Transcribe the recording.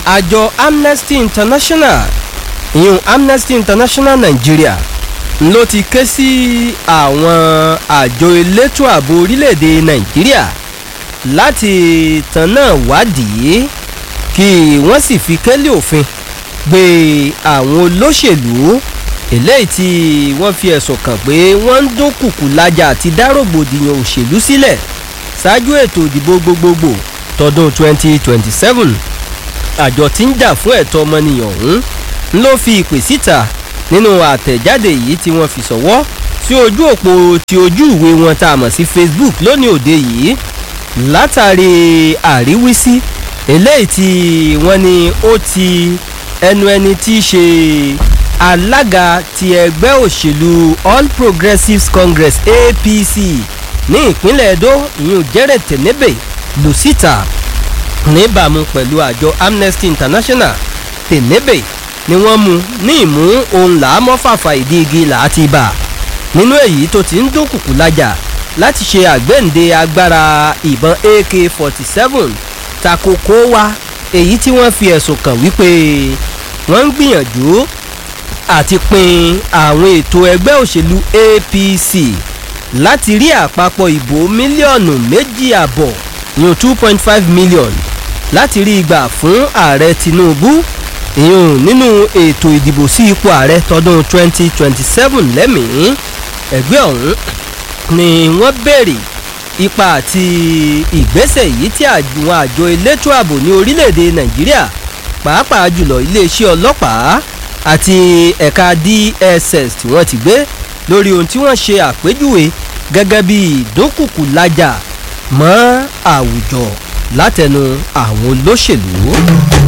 àjọ amnesty international ìyún amnesty international nigeria ló ti ké sí àwọn àjọ elétò ààbò orílẹ̀-èdè nàìjíríà láti tanná wádìí kí wọ́n sì fi kélé òfin gbé àwọn olóṣèlú eléyìí tí wọ́n fi ẹ̀sùn kàn pé wọ́n ń dúnkùkù lájà àti dárògbòdìyàn òṣèlú sílẹ̀ ṣáájú ètò ìdìbò gbogbogbò tọdún 2027 àjọ tí ń jà fún ẹ̀tọ́ ọmọnìyàn ọ̀hún ló fi ìpè síta nínú àtẹ̀jáde yìí tí wọ́n fi sọ̀wọ́ sí ojú òpó ti ojú ìwé wọn tá a mọ̀ sí facebook lónìí òde yìí látàrí àríwísí eléyìí tí wọ́n ní ó ti ẹnu ẹni tí í ṣe alága ti ẹgbẹ́ òṣèlú all progressives congress apc ní ìpínlẹ̀ edo ìyún jẹ́rẹ̀ tẹ̀nẹ́bẹ̀ lù síta níbàámu pẹ̀lú àjọ amnesty international tẹ̀nẹ́bẹ̀ ni wọ́n mú ní ìmú ohun làámọ́fàfà ìdí igi làátì bà nínú èyí tó ti ń dúnkùkù lájà láti ṣe àgbéǹde agbára ìbọn ak forty seven takoko wa èyí tí wọ́n fi ẹ̀sùn kàn wípé wọ́n ń gbìyànjú àti pin àwọn ètò ẹgbẹ́ òṣèlú apc láti rí àpapọ̀ ìbò mílíọ̀nù méjì àbọ̀ ìyún two point five million láti rí ìgbà fún ààrẹ tinubu ìyún nínú ètò ìdìbò sí ipò ààrẹ tọdún twenty twenty seven lẹ́mìí ẹgbẹ́ ọ̀hún ni wọ́n béèrè ipa àti ìgbésẹ̀ yìí tí àwọn àjọ elétò ààbò ní orílẹ̀-èdè nàìjíríà pàápàá jùlọ iléeṣẹ́ ọlọ́pàá àti ẹ̀ka dss tí wọ́n ti gbé lórí ohun tí wọ́n ṣe àpéjúwe gẹ́gẹ́ bí ìdókùkù lájà mọ́ àwùjọ látẹnu àwọn olóṣèlú.